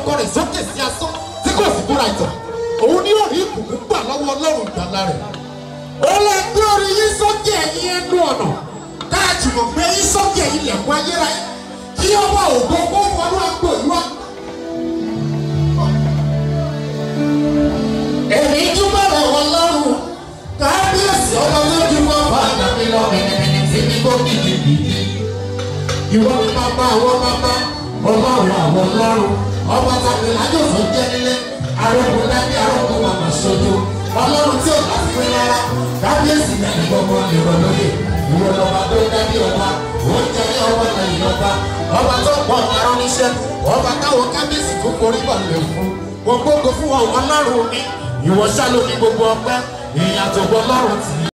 orúkọ rẹ̀ sókè sí asán tí kò sì búra ìtàn òun ni ó rí ìbùkún gbà lọ́wọ́ ọlọ́run ìgbàlá rẹ̀ ó lè gbé orí yín sókè ẹ̀yìn ẹnu ọ̀nà káàjùmọ̀ gbé yín sókè ilẹ̀kùn ayérayé kí ọba ògo kó wọnú àgbo ìlú wa. èmi túbọ̀ rẹ̀ wọ lọ́rùn kábíyèsí ọba lójú wọn bá dàbí lọ mẹ̀nẹ̀mẹ̀nẹ̀ tí mi kó kìkì kìkì. ìwọ ni bàbá àwọn bàbá ọlọ́run àwọn ọlọ́run ọba tàbí lájòfò jẹ́ nílé arógun dábí arógun màmá sojú ọlọ́run tí ò bá fún rárá kábíyèsí mẹ́rin gbogbo ìrọ̀ lóye ìwọ lọ́ba tó dábí ọba ó jẹ́ ní ọba lẹ́yìn ọba ọba tó pọ̀ ọ̀rọ̀ níṣẹ́ ọba táwọn kábíyèsí tó forí balẹ̀ fún gbogbo fún ọlọ́run mi ìwọ ṣá ló ní gbogbo ọpẹ́ ìyàtọ̀ ọlọ́run tì í.